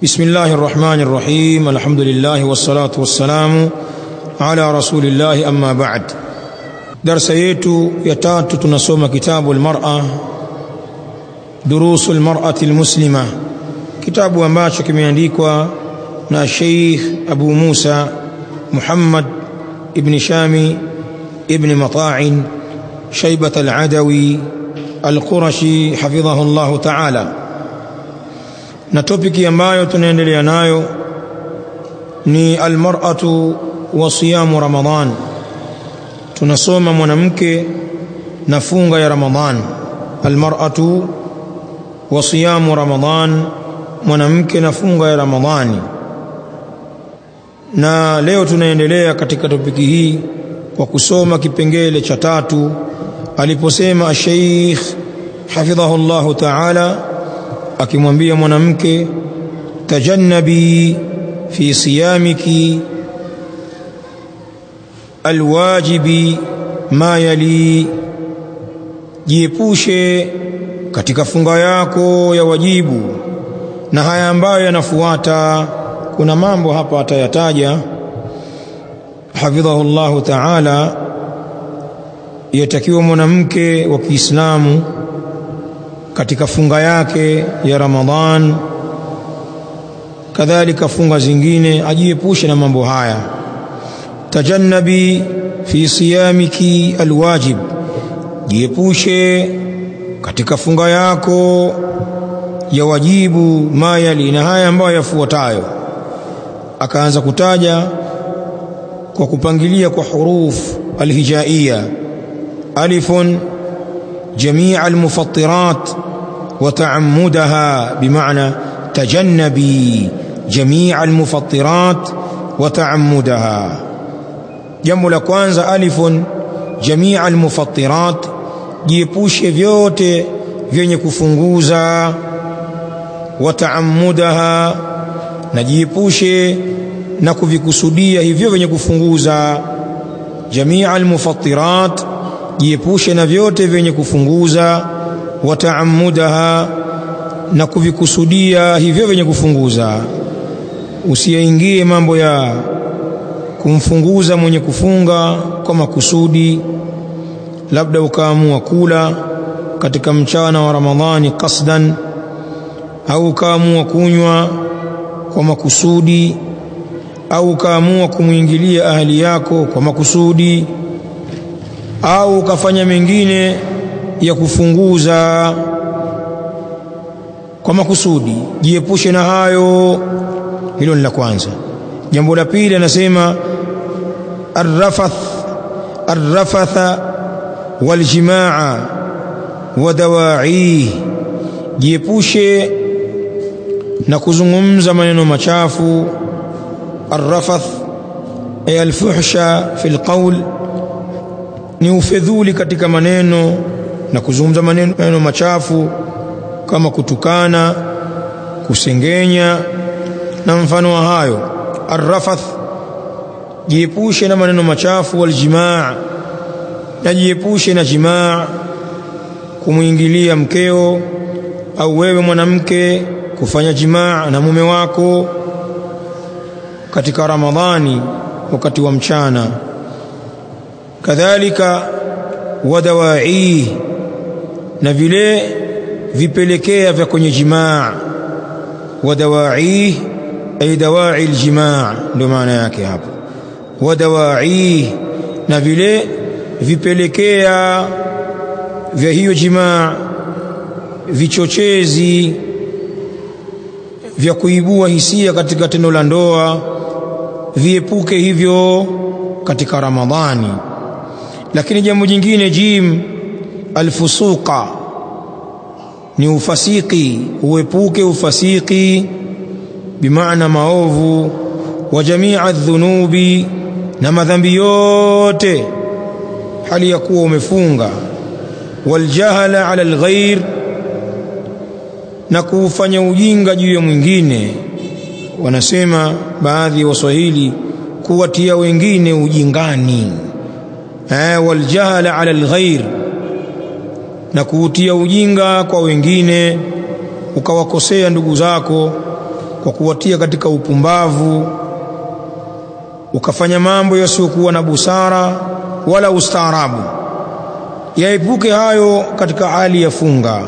بسم الله الرحمن الرحيم الحمد لله والصلاة والسلام على رسول الله أما بعد درس yetu ya tatu tunasoma kitabu almar'a durusu almar'ati almuslima kitabu ambacho kimeandikwa na Sheikh Abu Musa Muhammad ibn Shami ibn Mata'in Shaybat al-Adawi al-Qurashi hafidhahu Allah ta'ala na topiki ambayo tunaendelea nayo ni almar'atu wa siyamu Ramadhan tunasoma mwanamke na funga ya Ramadhan almar'atu wa siyamu Ramadhan mwanamke na funga ya Ramadhani na leo tunaendelea katika topiki hii kwa kusoma kipengele cha tatu aliposema Sheikh hafidhahu Allah ta'ala akimwambia mwanamke tajannabi fi siyamiki alwajibi ma yali jiepushe katika funga yako ya wajibu na haya ambayo yanafuata kuna mambo hapa atayataja hafidhahu Allah ta'ala yatakiwa mwanamke wa Kiislamu katika funga yake ya Ramadhan kadhalika funga zingine ajiepushe na mambo haya tajannabi fi siyamiki alwajib jiepushe katika funga yako ya wajibu mayali na haya ambayo yafuatayo akaanza kutaja kwa kupangilia kwa huruf alhijaiya alifun جميع المفطرات وتعمدها بمعنى تجنبي جميع المفطرات وتعمدها jambo la kwanza alifun jamia almufattirat jiepushe vyote vyenye kufunguza wataamudaha na jiepushe na kuvikusudia hivyo vyenye kufunguza jamia almufattirat jiepushe na vyote vyenye kufunguza wataamudaha na kuvikusudia hivyo vyenye kufunguza usiyaingie mambo ya kumfunguza mwenye kufunga kwa makusudi labda ukaamua kula katika mchana wa Ramadhani kasdan au ukaamua kunywa kwa makusudi au ukaamua kumwingilia ahali yako kwa makusudi au ukafanya mengine ya kufunguza kwa makusudi jiepushe na hayo hilo ni la kwanza jambo la pili anasema arrafath arrafatha waljimaa wa dawa'i jiepushe na kuzungumza maneno machafu arrafath ay alfuhsha fi alqawl ni ufedhuli katika maneno na kuzungumza maneno, maneno machafu kama kutukana kusengenya na mfano wa hayo arrafath jiepushe na maneno machafu waljimaa na jiepushe na jimaa kumwingilia mkeo au wewe mwanamke kufanya jimaa na mume wako katika Ramadhani wakati wa mchana kadhalika wadawai na vile vipelekea vya kwenye jimaa wadawai ay dawai aljimaa ndio maana yake hapo wadawai na vile vipelekea vya hiyo jimaa vichochezi vya kuibua hisia katika tendo la ndoa viepuke hivyo katika Ramadhani lakini jambo jingine jim alfusuqa ni ufasiki uepuke ufasiki bimaana maovu wa jamia dhunubi na madhambi yote hali ya kuwa umefunga waljahala ala alghair na kuufanya ujinga juu ya mwingine wanasema baadhi ya waswahili kuwatia wengine ujingani eh waljahala ala alghair na kuutia ujinga kwa wengine ukawakosea ndugu zako kwa kuwatia katika upumbavu ukafanya mambo yasiyokuwa na busara wala ustaarabu yaepuke hayo katika hali ya funga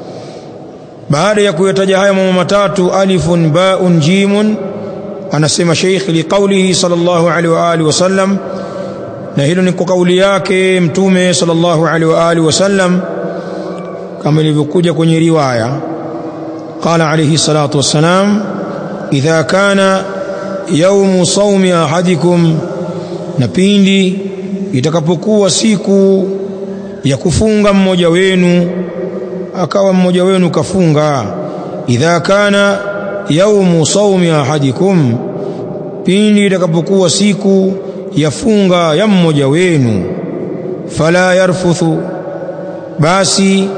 baada ya kuyataja haya mambo matatu alifun baun jimun anasema sheikh liqaulihi sallallahu alaihi wa alihi wasallam na hilo ni kwa kauli yake mtume sallallahu alaihi wa alihi wasallam kama ilivyokuja kwenye riwaya qala alayhi salatu wassalam idha kana yaumu saumi ahadikum na pindi itakapokuwa siku ya kufunga mmoja wenu akawa mmoja wenu kafunga idha kana yaumu saumi ahadikum pindi itakapokuwa siku ya funga ya mmoja wenu fala yarfuthu basi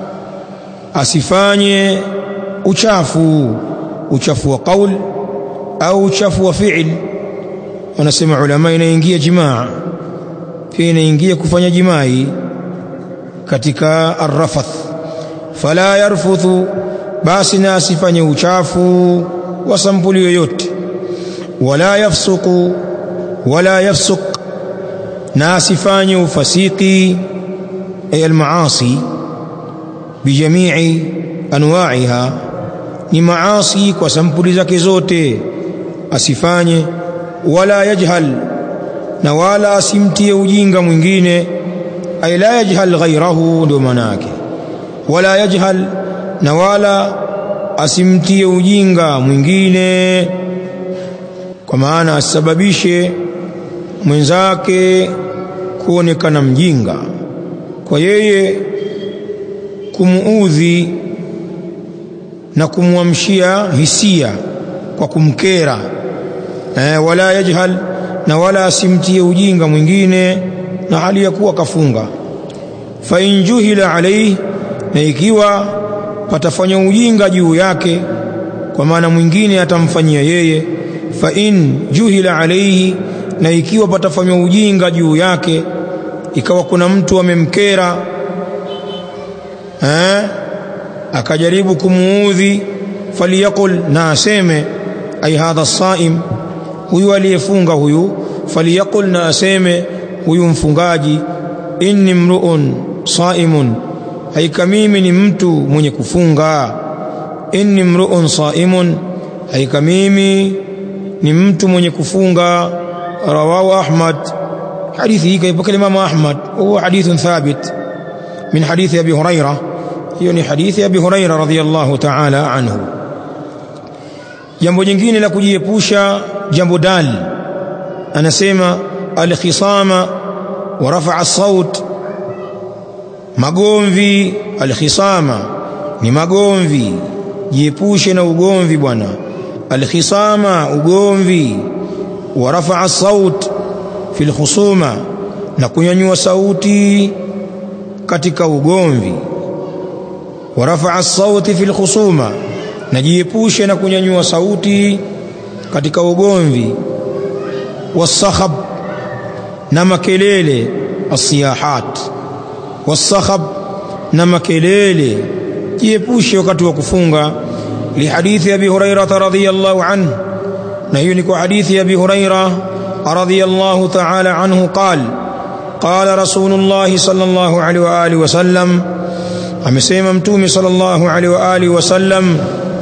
asifanye uchafu uchafu wa qaul au uchafu wa fi'il wanasema ulama inaingia jimaa pia inaingia kufanya jimai katika arrafath fala yarfuthu basi na asifanye uchafu wa sampuli yoyote wala yafsuku wala yafsuk na asifanye ufasiki ay almaasi bijamii anwa'iha ni maasi kwa sampuli zake zote asifanye wala yajhal na wala asimtie ujinga mwingine ay la yajhal ghairahu ndio maana yake wala yajhal na wala asimtie ujinga mwingine kwa maana asababishe mwenzake kuonekana mjinga kwa yeye kumuudhi na kumwamshia hisia kwa kumkera eh, wala yajhal na wala asimtie ujinga mwingine na hali ya kuwa kafunga fa in juhila alayhi na ikiwa patafanya ujinga juu yake kwa maana mwingine atamfanyia yeye fa in juhila alayhi na ikiwa patafanywa ujinga juu yake ikawa kuna mtu amemkera eh akajaribu kumuudhi faliyaqul na aseme ay hadha saim huyu aliyefunga huyu faliyaqul na aseme huyu mfungaji inni mruun saimun haika mimi ni mtu mwenye kufunga inni mruun saimun haika mimi ni mtu mwenye kufunga rawahu ahmad hadithi hii kaipokea Imam Ahmad huwa hadithun thabit min hadithi Abi Hurairah hiyo ni hadithi ya Abi Hurairah radhiyallahu ta'ala anhu jambo jingine la kujiepusha jambo dal anasema alkhisama wa rafa'a saut magomvi alkhisama ni magomvi jiepushe na ugomvi bwana alkhisama ugomvi wa rafa'a saut fi alkhusuma na kunyanyua sauti katika ugomvi wa rafa'a sauti fi alkhusuma na jiepushe na kunyanyua sauti katika ugomvi wasakhab na makelele asiyahat wasakhab na makelele jiepushe wakati wa kufunga lihadithi abi hurairah radhiyallahu anhu na hiyo ni kwa hadithi ya abi hurairah radhiyallahu ta'ala anhu qala qala rasulullah sallallahu alaihi wa alihi wasallam amesema mtume sallallahu alaihi wa alihi wasallam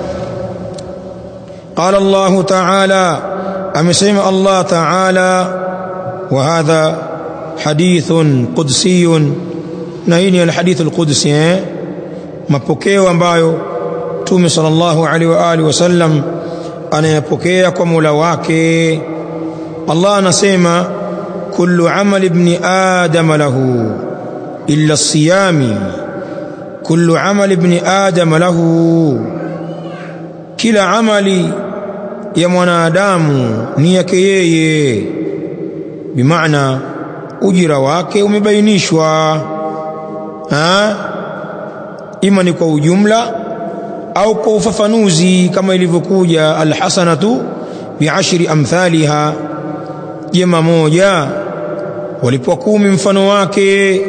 قال الله تعالى أمسيم الله تعالى وهذا حديث قدسي نهيني الحديث القدسي mapokeo ambayo Mtume sallallahu alaihi wa alihi wasallam anayapokea kwa Mola wake Allah anasema kullu amali ibn adam lahu illa siyami kullu amali ibn adam lahu kila amali ya mwanadamu ni yake yeye bimaana ujira wake umebainishwa ha ima ni kwa ujumla au kwa ufafanuzi kama ilivyokuja alhasanatu biashri amthaliha jema moja walipwa kumi mfano wake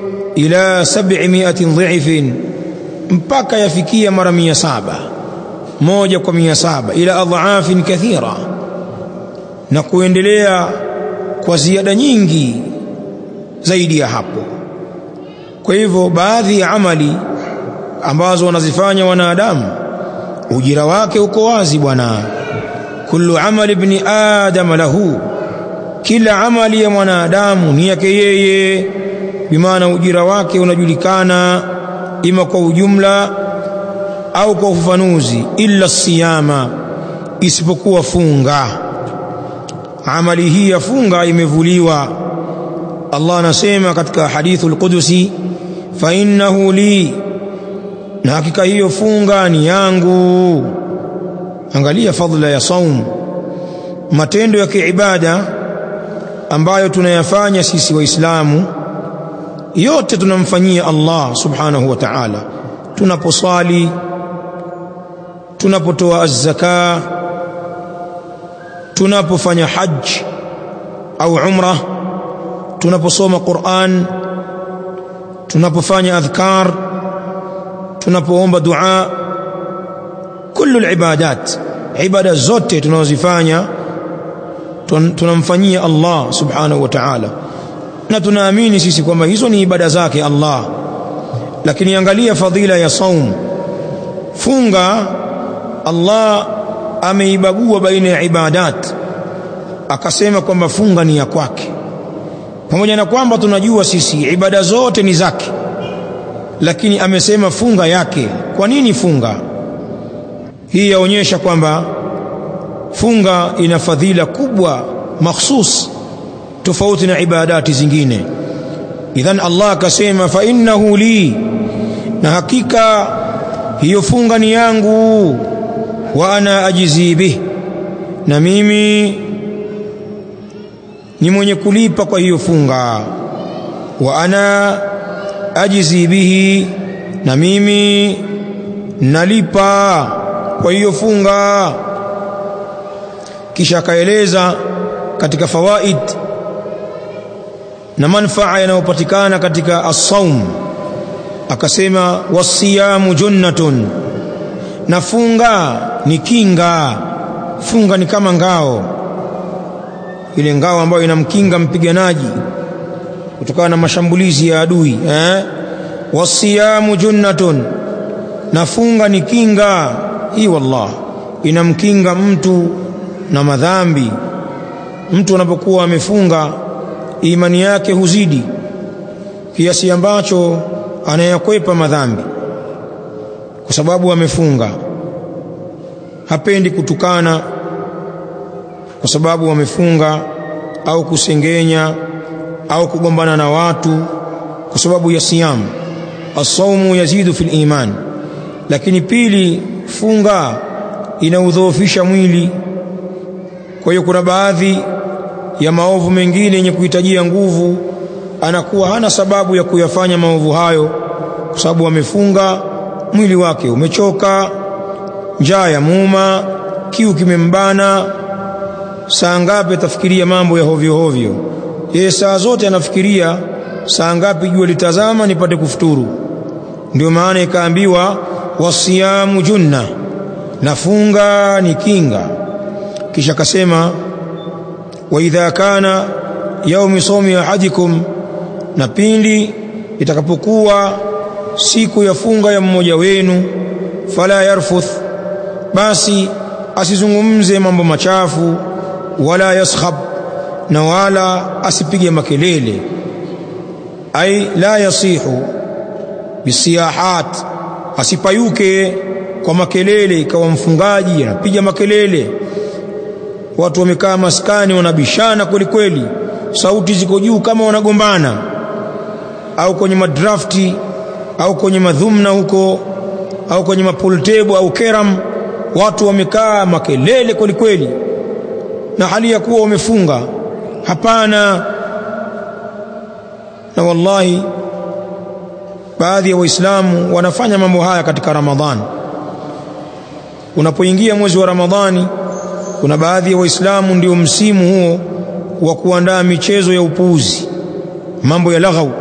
ila 700 dhifin mpaka yafikia mara mia saba moja kwa mia saba ila adhaafin kathira na kuendelea kwa ziada nyingi zaidi ya hapo kwa hivyo baadhi ya amali ambazo wanazifanya wanadamu ujira wake uko wazi bwana kullu amali ibni adam lahu kila amali ya mwanadamu ni yake yeye bimaana ujira wake unajulikana ima kwa ujumla au kwa ufafanuzi illa siyama isipokuwa funga amali hii ya funga imevuliwa Allah anasema katika hadithul qudusi fa innahu li na hakika hiyo funga ni yangu angalia fadhila ya saum matendo ya kiibada ambayo tunayafanya sisi waislamu yote tunamfanyia Allah subhanahu wa ta'ala tunaposali tunapotoa az-zaka tunapofanya hajj au umra tunaposoma Qur'an tunapofanya adhkar tunapoomba dua kullu al-ibadat ibada zote tunazozifanya tunamfanyia Allah subhanahu wa ta'ala na tunaamini sisi kwamba hizo ni ibada zake Allah lakini angalia fadhila ya saum funga Allah ameibagua baina ya ibadat akasema kwamba funga ni ya kwake pamoja na kwamba tunajua sisi ibada zote ni zake lakini amesema funga yake kwa nini funga hii yaonyesha kwamba funga ina fadhila kubwa makhsus tofauti na ibadati zingine idhan Allah akasema fa innahu li na hakika hiyo funga ni yangu wa ana ajizi bih na mimi ni mwenye kulipa kwa hiyo funga wa ana ajizi bihi na mimi nalipa kwa hiyo funga kisha akaeleza katika fawaid na manfaa yanayopatikana katika as-saum akasema wasiyamu junnatun na funga ni kinga funga ni kama ngao ile ngao ambayo inamkinga mpiganaji kutokana na mashambulizi ya adui eh wasiyamu junnatun na funga ni kinga hii wallah inamkinga mtu na madhambi mtu anapokuwa amefunga imani yake huzidi kiasi ambacho anayakwepa madhambi kwa sababu amefunga hapendi kutukana kwa sababu amefunga au kusengenya au kugombana na watu kwa sababu ya siyamu asaumu yazidu fil iman lakini pili funga inaudhoofisha mwili kwa hiyo kuna baadhi ya maovu mengine yenye kuhitajia nguvu anakuwa hana sababu ya kuyafanya maovu hayo kwa sababu amefunga mwili wake umechoka njaa ya muuma kiu kimembana saa ngapi atafikiria mambo ya hovyo hovyo yeye saa zote anafikiria saa ngapi jua litazama nipate kufuturu ndio maana ikaambiwa wasiyamu junna nafunga ni kinga kisha akasema wa idha kana yaumi somi ahadikum na pindi itakapokuwa siku ya funga ya mmoja wenu fala yarfuth basi asizungumze mambo machafu wala yaskhab na wala asipige makelele ai la yasihu bisiyahat asipayuke kwa makelele ikawa mfungaji anapiga makelele watu wamekaa maskani wanabishana kweli kweli sauti ziko juu kama wanagombana au kwenye madrafti au kwenye madhumna huko au kwenye mapool table au keram watu wamekaa makelele kweli kweli na hali ya kuwa wamefunga hapana na wallahi baadhi ya waislamu wanafanya mambo haya katika ramadhani unapoingia mwezi wa ramadhani kuna baadhi ya waislamu ndio msimu huo wa kuandaa michezo ya upuuzi mambo ya laghau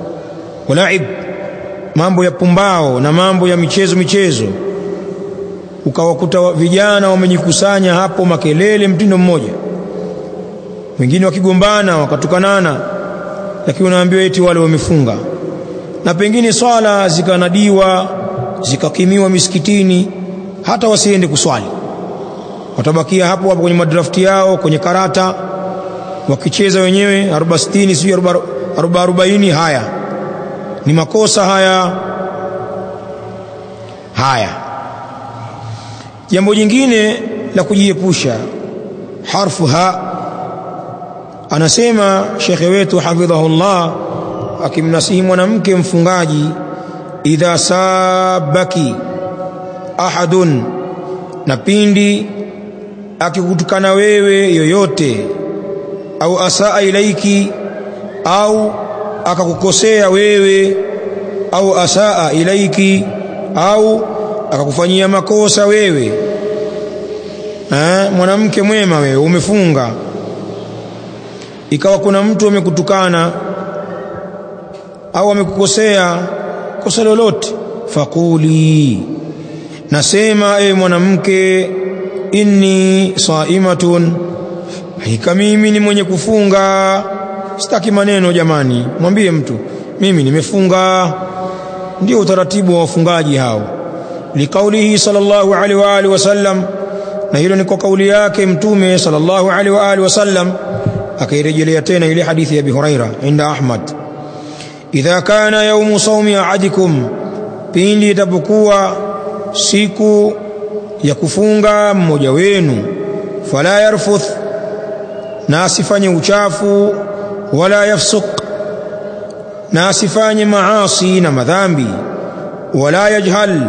walaib mambo ya pumbao na mambo ya michezo michezo ukawakuta vijana wamejikusanya hapo makelele mtindo mmoja wengine wakigombana wakatukanana lakini unaambiwa eti wale wamefunga na pengine swala zikanadiwa zikakimiwa misikitini hata wasiende kuswali watabakia hapo hapo kwenye madrafti yao kwenye karata wakicheza wenyewe 40 sio 40 haya ni makosa haya haya jambo jingine la kujiepusha harfu ha anasema shekhe wetu hafidhahullah akimnasihi mwanamke mfungaji idha sabaki ahadun na pindi akikutukana wewe yoyote au asaa ilaiki au akakukosea wewe au asaa ilaiki au akakufanyia makosa wewe eh, mwanamke mwema wewe umefunga ikawa kuna mtu amekutukana au amekukosea kosa lolote faquli nasema e mwanamke inni saimatun hakika mimi ni mwenye kufunga sitaki maneno jamani mwambie mtu mimi nimefunga ndio utaratibu wa wafungaji hao liqaulihi sallallahu alaihi wa alihi wasallam na hilo ni kwa kauli yake mtume sallallahu alaihi wa alihi wasallam akairejelea tena ile hadithi ya Abi Huraira inda Ahmad idha kana yaumu saumi ahadikum pindi itapokuwa siku ya kufunga mmoja wenu fala yarfuth na asifanye uchafu wala yafsuk na asifanye maasi na madhambi wala yajhal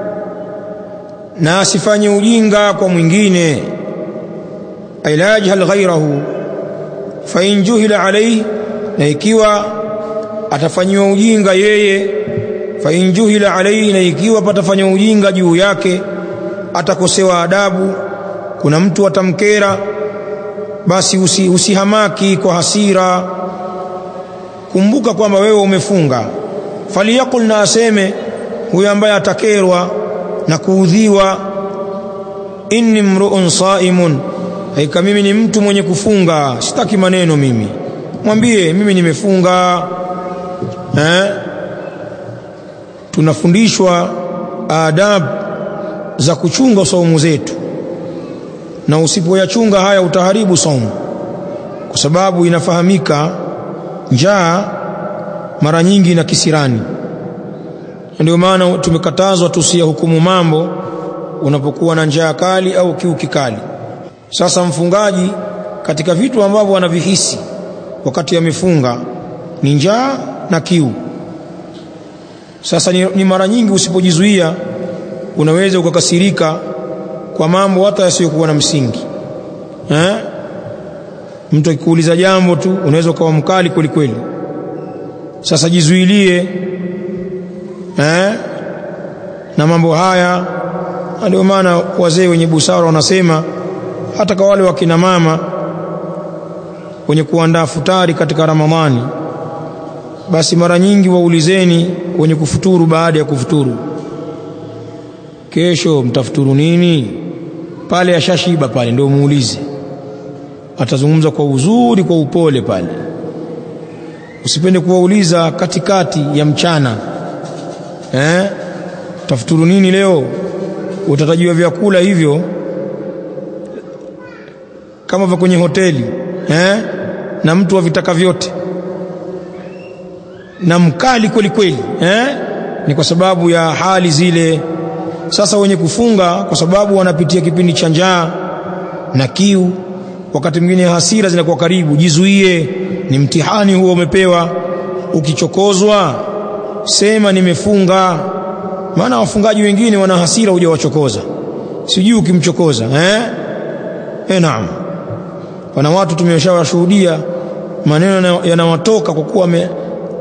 na asifanye ujinga kwa mwingine ay la yajhal ghairahu fa in juhila alayhi na ikiwa atafanyiwa ujinga yeye fa in juhila alayhi na ikiwa patafanywa ujinga juu yake atakosewa adabu kuna mtu atamkera basi usi, usihamaki kwa hasira kumbuka kwamba wewe umefunga faliyakul na aseme huyo ambaye atakerwa na kuudhiwa inni mruun saimun haika mimi ni mtu mwenye kufunga sitaki maneno mimi mwambie mimi nimefunga eh? tunafundishwa adab za kuchunga saumu zetu na usipoyachunga haya utaharibu saumu kwa sababu inafahamika njaa mara nyingi na kisirani ndio maana tumekatazwa tusiyahukumu mambo unapokuwa na njaa kali au kiu kikali sasa mfungaji katika vitu ambavyo anavihisi wakati amefunga ni njaa na kiu sasa ni, ni mara nyingi usipojizuia unaweza ukakasirika kwa mambo hata yasiyokuwa na msingi eh? mtu akikuuliza jambo tu unaweza ukawa mkali kweli kweli sasa jizuilie eh? na mambo haya ndio maana wazee wenye busara wanasema hata kwa wale wakina mama wenye kuandaa futari katika Ramadhani basi mara nyingi waulizeni wenye kufuturu baada ya kufuturu kesho mtafuturu nini pale ashashiba pale ndio muulize atazungumza kwa uzuri kwa upole pale usipende kuwauliza katikati ya mchana eh tafuturu nini leo utatajiwa vyakula hivyo kama vya kwenye hoteli eh na mtu avitaka vyote na mkali kweli kweli eh ni kwa sababu ya hali zile sasa wenye kufunga kwa sababu wanapitia kipindi cha njaa na kiu wakati mwingine hasira zinakuwa karibu jizuie ni mtihani huo umepewa ukichokozwa sema nimefunga maana wafungaji wengine wana hasira hujawachokoza sijui ukimchokoza eh eh naam wana watu tumeshawashuhudia maneno yanawatoka kwa kuwa ame,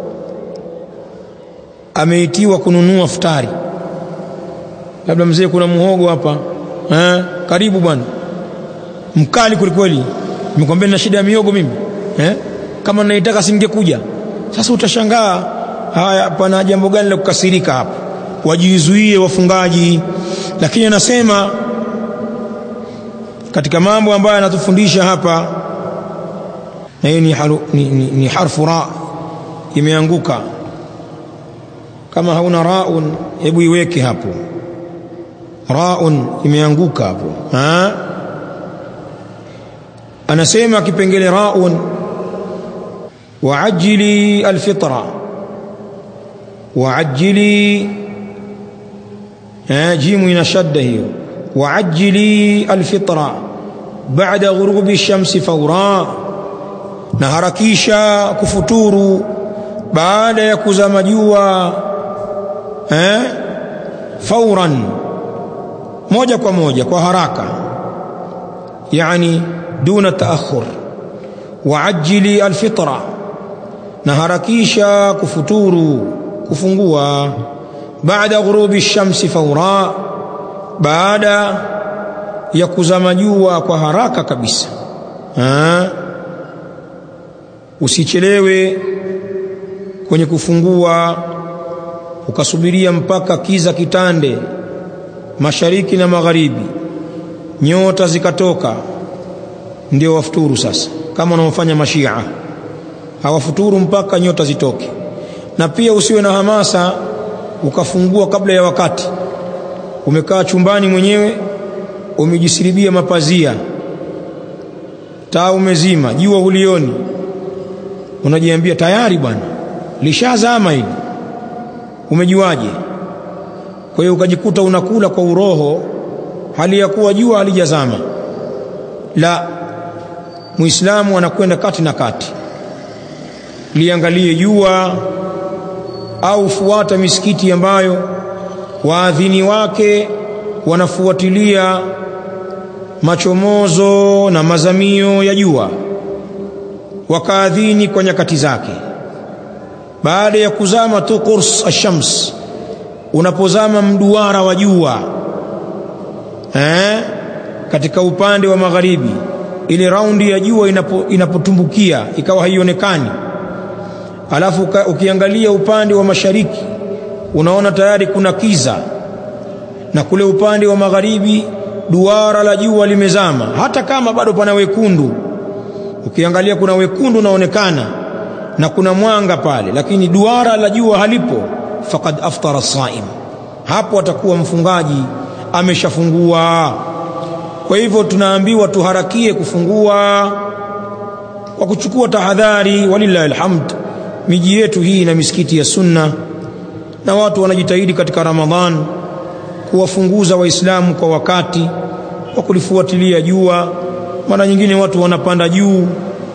ameitiwa kununua futari labda mzee kuna muhogo hapa eh karibu bwana mkali kwelikweli nimekwambia nina shida ya miogo mimi eh kama naitaka singekuja sasa utashangaa haya pana jambo gani la kukasirika hapa wajizuie wafungaji lakini anasema katika mambo ambayo anatufundisha hapa na hiyo ni, haru, ni, ni, ni harfu ra imeanguka kama hauna raun hebu iweke hapo raun imeanguka hapo ha? anasema kipengele raun waajili alfitra waajili jimu ina shadda hiyo waajili alfitra baada ghurubi shamsi faura na harakisha kufuturu baada ya kuzama jua eh fauran moja kwa moja kwa haraka yani duna taakhur waajili alfitra na harakisha kufuturu kufungua baada ghurubi shamsi faura baada ya kuzama jua kwa haraka kabisa ha? usichelewe kwenye kufungua ukasubiria mpaka kiza kitande mashariki na magharibi nyota zikatoka ndio wafuturu sasa kama wanaofanya mashia hawafuturu mpaka nyota zitoke na pia usiwe na hamasa ukafungua kabla ya wakati umekaa chumbani mwenyewe umejisiribia mapazia taa umezima jua hulioni unajiambia tayari bwana lishazama hili umejuaje kwa hiyo ukajikuta unakula kwa uroho hali ya kuwa jua halijazama la muislamu anakwenda kati na kati liangalie jua au fuata misikiti ambayo waadhini wake wanafuatilia machomozo na mazamio ya jua wakaadhini kwa nyakati zake baada ya kuzama tu qurs ash-shams unapozama mduara wa jua eh katika upande wa magharibi ile raundi ya jua inapo, inapotumbukia ikawa haionekani alafu ukiangalia upande wa mashariki unaona tayari kuna kiza na kule upande wa magharibi duara la jua limezama hata kama bado pana wekundu ukiangalia kuna wekundu unaonekana na kuna mwanga pale lakini duara la jua halipo faqad aftara saim hapo atakuwa mfungaji ameshafungua kwa hivyo tunaambiwa tuharakie kufungua kwa kuchukua tahadhari walillahi alhamd miji yetu hii na misikiti ya sunna na watu wanajitahidi katika ramadhan kuwafunguza waislamu kwa wakati wa kulifuatilia jua mara nyingine watu wanapanda juu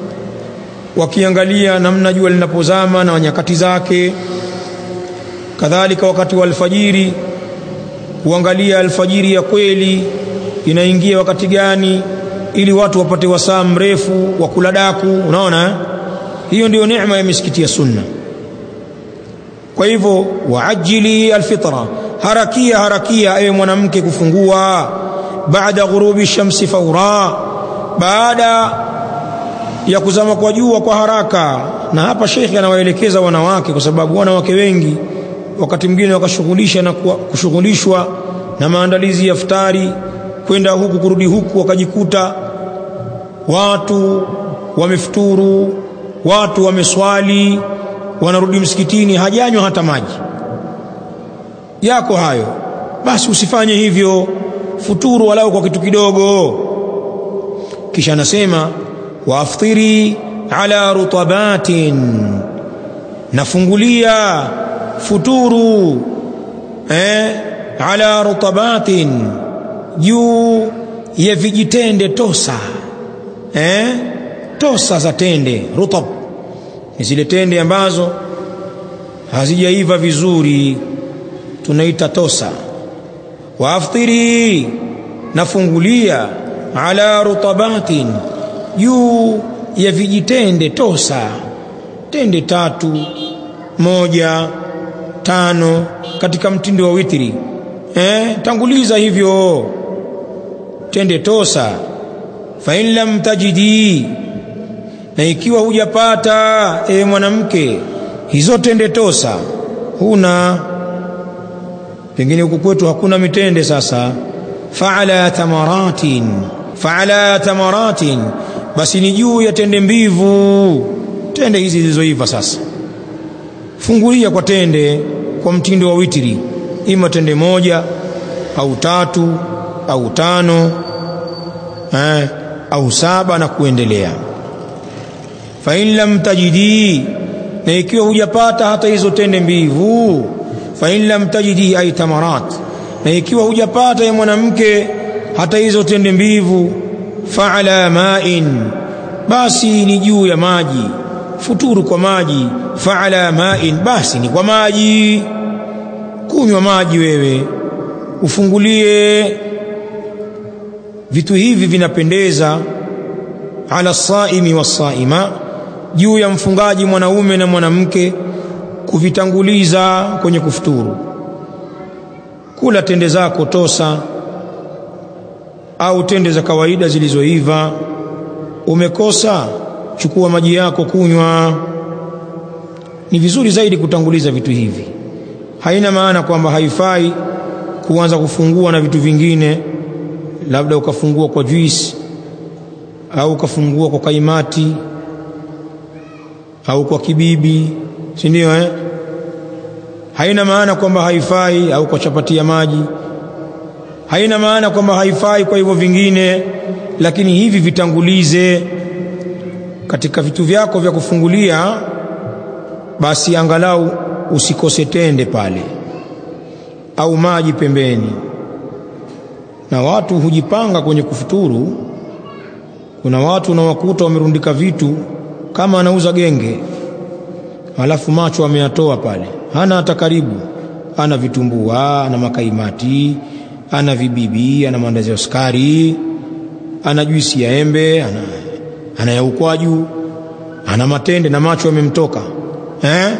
wakiangalia namna jua linapozama na nyakati zake kadhalika wakati wa alfajiri kuangalia alfajiri ya kweli inaingia wakati gani ili watu wapate wasaa mrefu wa kula daku unaona hiyo ndiyo neema ya misikiti ya sunna kwa hivyo waajili alfitra harakia harakia ewe mwanamke kufungua baada ghurubi shamsi faura baada ya kuzama kwa jua kwa haraka na hapa shekhi anawaelekeza wanawake kwa sababu wanawake wengi wakati mwingine wakashughulisha na kushughulishwa na maandalizi ya iftari kwenda huku kurudi huku wakajikuta watu wamefuturu watu wameswali wanarudi msikitini hajanywa hata maji yako hayo basi usifanye hivyo futuru walau kwa kitu kidogo kisha anasema waaftiri ala rutabatin nafungulia futuru eh, ala rutabatin juu ya vijitende tosa eh, tosa za tende rutab ni zile tende ambazo hazijaiva vizuri tunaita tosa waaftiri nafungulia ala rutabatin juu ya vijitende tosa tende tatu moja tano katika mtindo wa witri eh, tanguliza hivyo tende tosa fa in lam tajidi na ikiwa hujapata e mwanamke hizo tende tosa huna pengine huku kwetu hakuna mitende sasa faala tamaratin faala tamaratin basi ni juu ya tende mbivu tende hizi zilizoiva sasa fungulia kwa tende kwa mtindo wa witiri ima tende moja au tatu au tano eh, au saba na kuendelea fa in lam tajidi na ikiwa hujapata hata hizo tende mbivu fa in lam tajidi ay tamarat na ikiwa hujapata ya mwanamke hata hizo tende mbivu fa ala ma'in basi ni juu ya maji futuru kwa maji fa ala ma'in basi ni kwa maji kunywa maji wewe ufungulie vitu hivi vinapendeza ala saimi wasaima juu ya mfungaji mwanaume na mwanamke kuvitanguliza kwenye kufuturu kula tende zako tosa au tende za kawaida zilizoiva umekosa chukua maji yako kunywa ni vizuri zaidi kutanguliza vitu hivi haina maana kwamba haifai kuanza kufungua na vitu vingine labda ukafungua kwa juice au ukafungua kwa kaimati au kwa kibibi si ndio eh haina maana kwamba haifai au kwa chapati ya maji haina maana kwamba haifai kwa hivyo vingine lakini hivi vitangulize katika vitu vyako vya kufungulia basi angalau usikose tende pale au maji pembeni na watu hujipanga kwenye kufuturu kuna watu unawakuta wamerundika vitu kama anauza genge alafu macho ameyatoa pale hana hata karibu ana vitumbua ana makaimati ana vibibi ana maandazi ya sukari ana juisi ya embe ana, ana ya ukwaju ana matende na macho yamemtoka eh?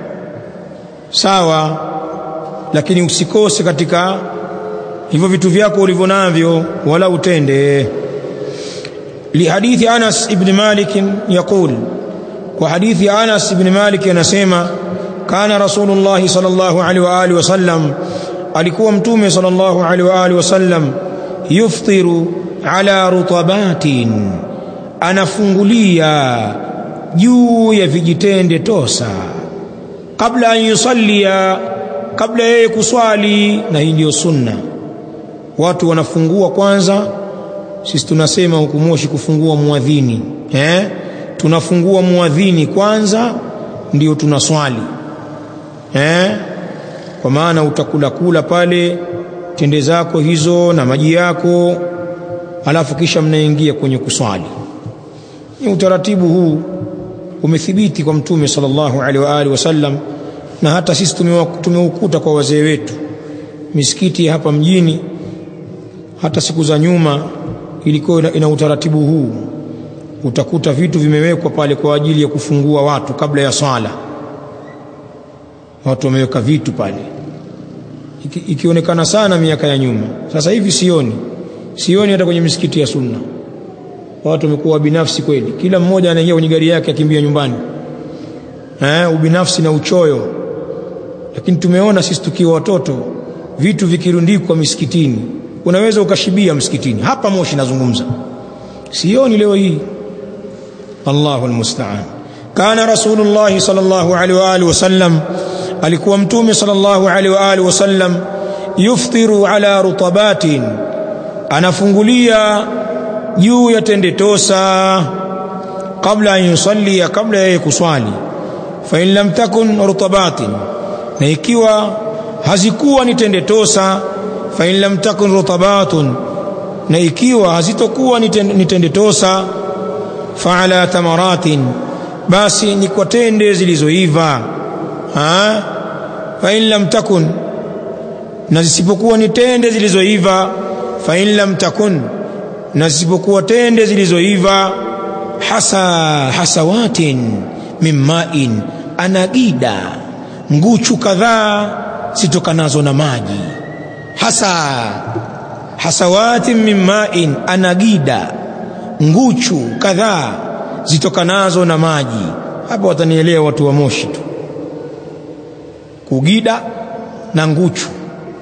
sawa lakini usikose katika hivyo vitu vyako ulivyo navyo wala utende lihadithi Anas ibn Malik yaqul kwa hadithi Anas ibn Malik anasema kana Rasulullah sallallahu alaihi wa alihi wasallam alikuwa mtume sallallahu alaihi wa alihi wasallam yuftiru ala rutabatin anafungulia juu ya vijitende tosa kabla an yusallia kabla yeye kuswali na hii ndio sunna watu wanafungua kwanza sisi tunasema huku Moshi kufungua muadhini eh tunafungua muadhini kwanza ndio tunaswali eh kwa maana utakula kula pale tende zako hizo na maji yako alafu kisha mnaingia kwenye kuswali ni utaratibu huu umethibiti kwa mtume sallallahu alaihi wa alihi wasallam na hata sisi tumeukuta kwa wazee wetu misikiti hapa mjini hata siku za nyuma ilikuwa ina utaratibu huu utakuta vitu vimewekwa pale kwa ajili ya kufungua watu kabla ya swala watu wameweka vitu pale Iki, ikionekana sana miaka ya nyuma sasa hivi sioni sioni hata kwenye misikiti ya sunna watu wamekuwa binafsi kweli kila mmoja anaingia kwenye gari yake akimbia nyumbani eh ubinafsi na uchoyo lakini tumeona sisi tukiwa watoto vitu vikirundikwa misikitini unaweza ukashibia msikitini hapa Moshi nazungumza sioni leo hii Allahu almusta'an kana rasulullah sallallahu alaihi wa alihi wasallam alikuwa mtume sallallahu alaihi wa alihi wasallam yuftiru ala rutabatin anafungulia juu ya tende tosa kabla an yusalli kabla ya kuswali fa in lam takun rutabatin na ikiwa hazikuwa ni tende tosa fa in lam takun rutabatun na ikiwa hazitokuwa ni tende tosa fa ala tamaratin basi ni kwa tende zilizoiva ha fa in lam takun na zisipokuwa ni tende zilizoiva fa in lam takun na zisipokuwa tende zilizoiva hasa hasawatin mimmain anagida nguchu kadhaa zitokanazo na maji hasa hasawatin mimmain anagida nguchu kadhaa zitokanazo na maji hapa watanielewa watu wa Moshi tu kugida na nguchu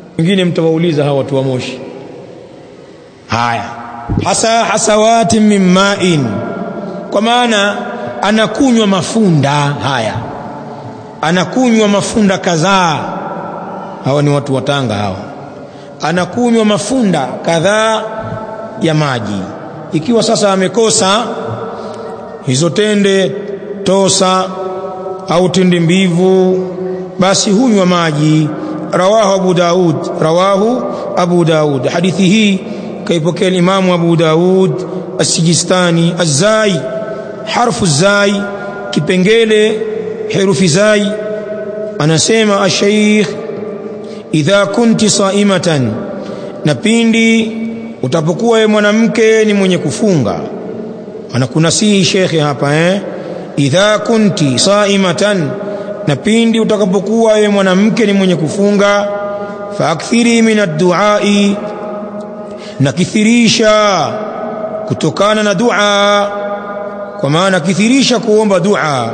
wengine mtawauliza hawa watu wa Moshi haya hasa hasawatin min ma'in kwa maana anakunywa mafunda haya anakunywa mafunda kadhaa hawa ni watu wa Tanga hawa anakunywa mafunda kadhaa ya maji ikiwa sasa amekosa hizo tende tosa au tende mbivu basi hunywa maji rawahu abu daud rawahu abu daud hadithi hii kaipokea imamu abu daud as-sijistani az-zai harfu zai kipengele herufi zai anasema ash-shaykh idha kunti saimatan na pindi utapokuwa wewe mwanamke ni mwenye kufunga anakunasihi shekhe hapa eh idha kunti saimatan na pindi utakapokuwa wewe mwanamke ni mwenye kufunga faakthiri min ad-du'ai na kithirisha kutokana na dua kwa maana kithirisha kuomba dua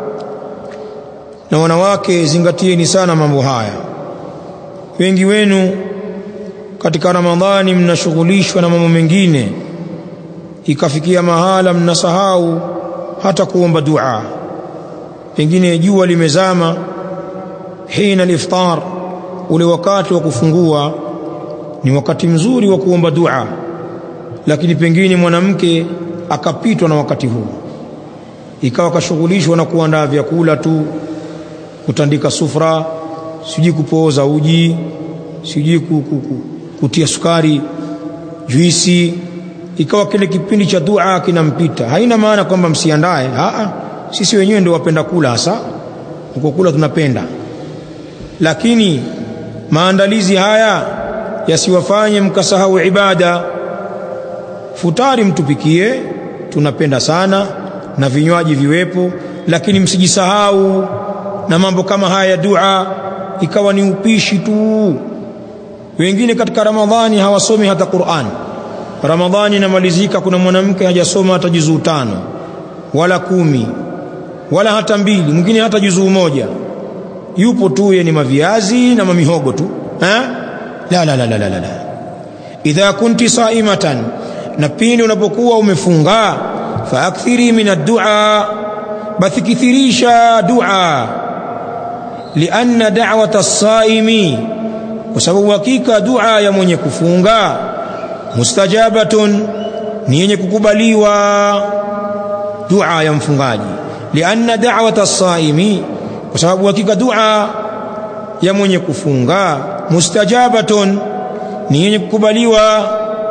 na wanawake zingatieni sana mambo haya wengi wenu katika ramadhani mnashughulishwa na mambo mengine ikafikia mahala mnasahau hata kuomba dua pengine jua limezama hina al-iftar ule wakati wa kufungua ni wakati mzuri wa kuomba dua lakini pengine mwanamke akapitwa na wakati huu ikawa kashughulishwa na kuandaa vyakula tu kutandika sufra sijui kupooza uji sijui kutia sukari juisi ikawa kile kipindi cha dua kinampita haina maana kwamba msiandae a sisi wenyewe ndio wapenda kula hasa uko kula tunapenda lakini maandalizi haya yasiwafanye mkasahau ibada futari mtupikie tunapenda sana na vinywaji viwepo lakini msijisahau na mambo kama haya ya dua ikawa ni upishi tu wengine katika ramadhani hawasomi hata Qur'an ramadhani inamalizika kuna mwanamke hajasoma hata juzuu tano wala kumi wala hata mbili mwingine hata juzuu moja yupo tu ye ni maviazi na mamihogo tu ha? la la la la la la idha kunti saimatan na pindi unapokuwa umefunga faakthiri min ad-du'a basi kithirisha dua lianna da'wata as-saimi kwa sababu hakika dua ya mwenye kufunga mustajabatun ni yenye kukubaliwa dua ya mfungaji lianna da'wata as-saimi kwa sababu hakika dua ya mwenye kufunga mustajabatun ni yenye kukubaliwa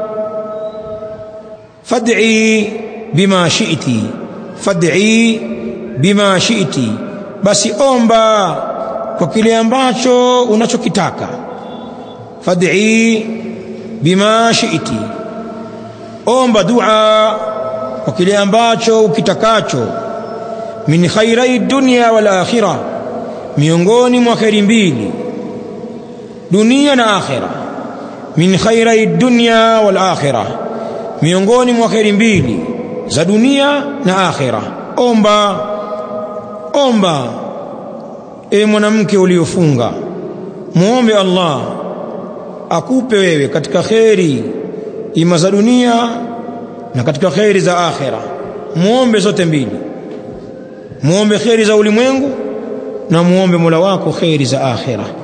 fad'i bima shi'ti fad'i bima shi'ti basi omba kwa kile ambacho unachokitaka fad'i bima shi'ti omba dua kwa kile ambacho ukitakacho min khairai dunya wal akhirah miongoni mwa khairi mbili dunia na akhira min khairai dunya wal akhirah miongoni mwa khairi mbili za dunia na akhira omba omba e mwanamke uliofunga muombe Allah akupe wewe katika khairi ima za dunia na katika khairi za akhira muombe zote mbili muombe khairi za ulimwengu na muombe Mola wako khairi za akhira